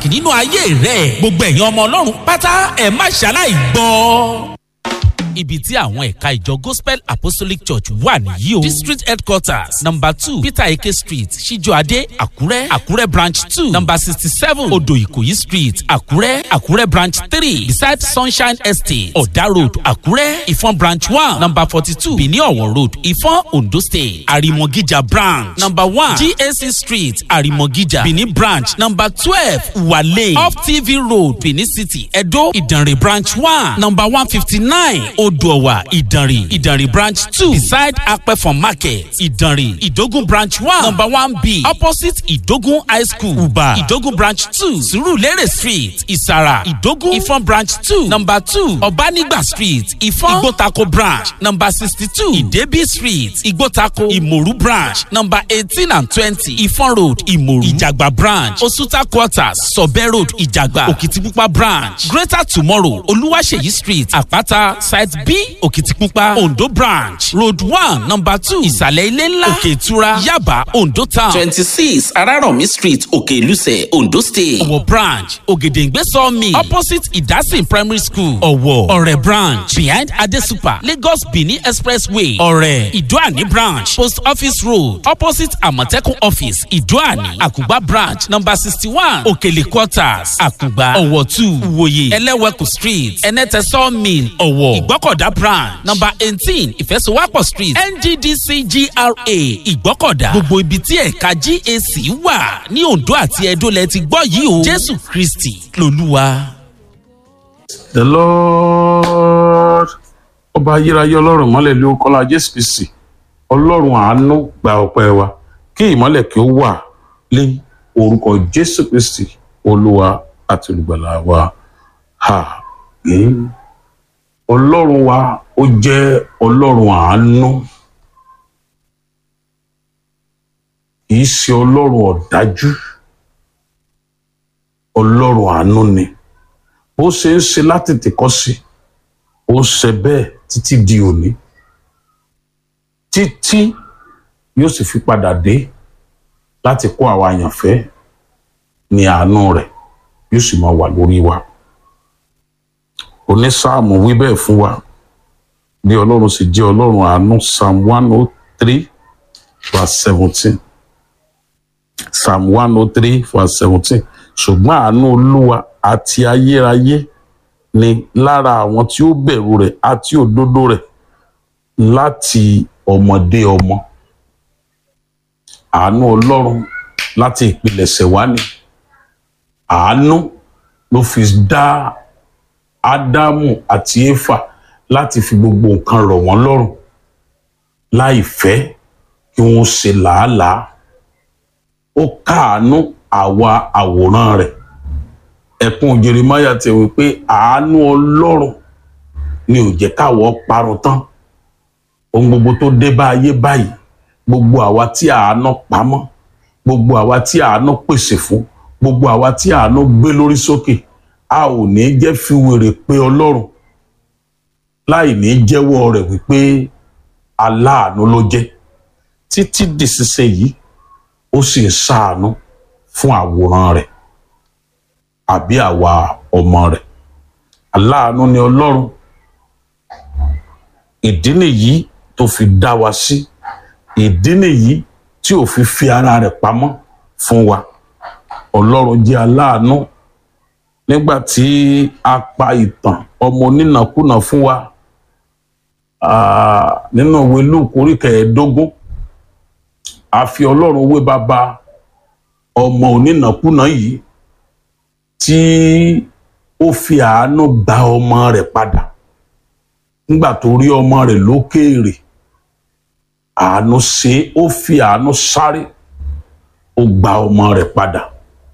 pàtàkì nínú ayé rẹ gbogbo ẹ̀yin ọmọ ọlọ́run pátá ẹ̀ má ṣaláì gbọ́ ibi tí àwọn ẹ̀ka ìjọ gospel apostolic church wà nìyí o district headquarters number two peter eke street ṣíjọ́adé àkúrẹ́ àkúrẹ́ branch two number sixty seven odò ìkòyí street àkúrẹ́ àkúrẹ́ branch three beside sunshine estate ọ̀dà road àkúrẹ́ ìfọ̀n branch one number forty two benin ọ̀wọ̀ road ìfọ̀n ondo state àrìmọ̀gíjà branch number one gac street àrìmọ̀gíjà benin branch number twelve wale off tv road benin city edo ìdànrè branch one number one fifty nine odòwà ìdànrè ìdànrè branch two beside apẹ̀fọ̀n market ìdànrè ìdógún branch one number one b opposite ìdógún high school uba ìdógún branch two surulere street ìsàrà ìdógún ìfọ̀n branch two number two ọ̀bánigba street ìfọ̀n ìgbótako branch number sixty two ìdẹ́bí street ìgbótako ìmòrú branch number eighteen and twenty ìfọ̀n road ìmòrú ìjàgbá branch osuta quarters sọ̀bẹ́ road ìjàgbá òkìtìpupa branch greater tomorrow olúwaṣeyí street àpáta side b òkìtìpupa ondo branch road one number two ìsàlẹ̀ ilé ńlá òkè ìtura yaba ondo town twenty six araromi street òkè ìlúsẹ̀ ondo state. ọ̀wọ̀ branch ògèdèǹgbé sawmill opposite ìdásìn primary school ọ̀wọ̀ ọ̀rẹ́ branch behind adesupa lagos benin expressway ọ̀rẹ́ ìdúàní branch post office road opposite àmọ̀tẹ́kùn office ìdúàní àkùgbà branch number sixty one òkèlè quarters àkùgbà ọ̀wọ̀ two ìwòye ẹlẹ́wẹ̀kù street ẹnẹ́tẹ̀ sawmill ọ̀wọ̀ ìgbọ́kọ̀dá branch number eighteen ìfẹsowápọ̀ street ngdc gra ìgbọ́kọ̀dá gbogbo ibi tí ẹ̀ka gac wà ní ondo àti edo lẹ ti gbọ́ yìí o jésù kristi lolúwa. the lord ọba ayérayé ọlọ́run mọ́lẹ̀ ló kọ́lá jésù kristi ọlọ́run àánú gba ọpẹ́ wa kí ìmọ́lẹ̀ kí ó wà lé orúkọ jésù kristi olúwa àti olùgbàlà wa àmín ọlọ́run wa ó jẹ́ ọlọ́run àánú kì í ṣe ọlọ́run ọ̀dájú ọlọ́run àánú ni bó ṣe ń ṣe láti tìkọ́ sí ó ń ṣe bẹ́ẹ̀ títí di òní títí yóò sì fi padà dé láti kó àwa àyànfẹ́ ní àánú rẹ̀ yóò sì máa wà lórí wa onísáàmù wí bẹ́ẹ̀ fún wa bí ọlọ́run sì jẹ́ ọlọ́run àánú psalm one oh three verse seventeen psalm one oh three verse seventeen ṣùgbọ́n àánú olúwa àti ayérayé ni lára àwọn tí ó bẹ̀rù rẹ̀ àti òdodo rẹ̀ láti ọmọdé ọmọ àánú ọlọ́run láti ìpilẹ̀ṣẹ̀ wá ni àánú ló fi dá ádámù àti éfà láti fi gbogbo nǹkan rọ̀ wọ́n lọ́rùn láì fẹ́ kí wọ́n ṣe làálàá ó káàánú àwa àwòrán rẹ̀ ẹ̀kún jeremiah ti wí pé àánú ọlọ́run ni ò jẹ́ káwọ́ parun tán ohun gbogbo tó dé bá ayé báyìí gbogbo àwa tí àánú pamọ́ gbogbo àwa tí àánú pèsè fún gbogbo àwa tí àánú gbé lórí sókè a ò ní jẹ́ fi wèrè pé ọlọ́run láì ní jẹ́wọ́ rẹ̀ wípé aláàánú ló jẹ́ títí dìṣiṣẹ́ yìí ó sì ń ṣàánú fún àwòrán rẹ̀ àbí àwa ọmọ rẹ̀ aláàánú ni ọlọ́run ìdí nìyí tó fi dá wa sí ìdí nìyí tí ò fi fi ara rẹ̀ pamọ́ fún wa ọlọ́run jẹ́ aláàánú nígbà tí a pa ìtàn ọmọ onínàkúnà fún wa nínú ìwé lúùkù orí kẹẹ̀ẹ́dógún a fi ọlọ́run wé bàbá ọmọ onínàkúnà yìí tí ó fi àánú gba ọmọ rẹ̀ padà nígbà tó rí ọmọ rẹ̀ lókèèrè àánú ṣe ó fi àánú sáré ó gba ọmọ rẹ̀ padà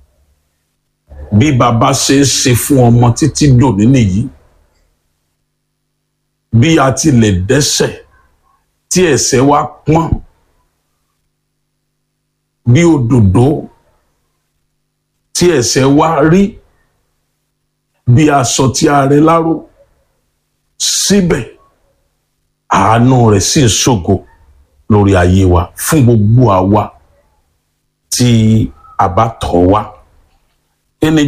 bí bàbá ṣe é ṣe fún ọmọ títí dòní nìyí bí a tilẹ̀ dẹ́sẹ̀ tí ẹ̀ṣẹ̀ wa pọ́n bí òdòdó tí ẹ̀ṣẹ̀ wa rí bí aṣọ tí a rẹ láró síbẹ̀ àánú rẹ̀ sì ń ṣògo lórí ayé wa fún gbogbo àwa tí a bá tọ̀ wá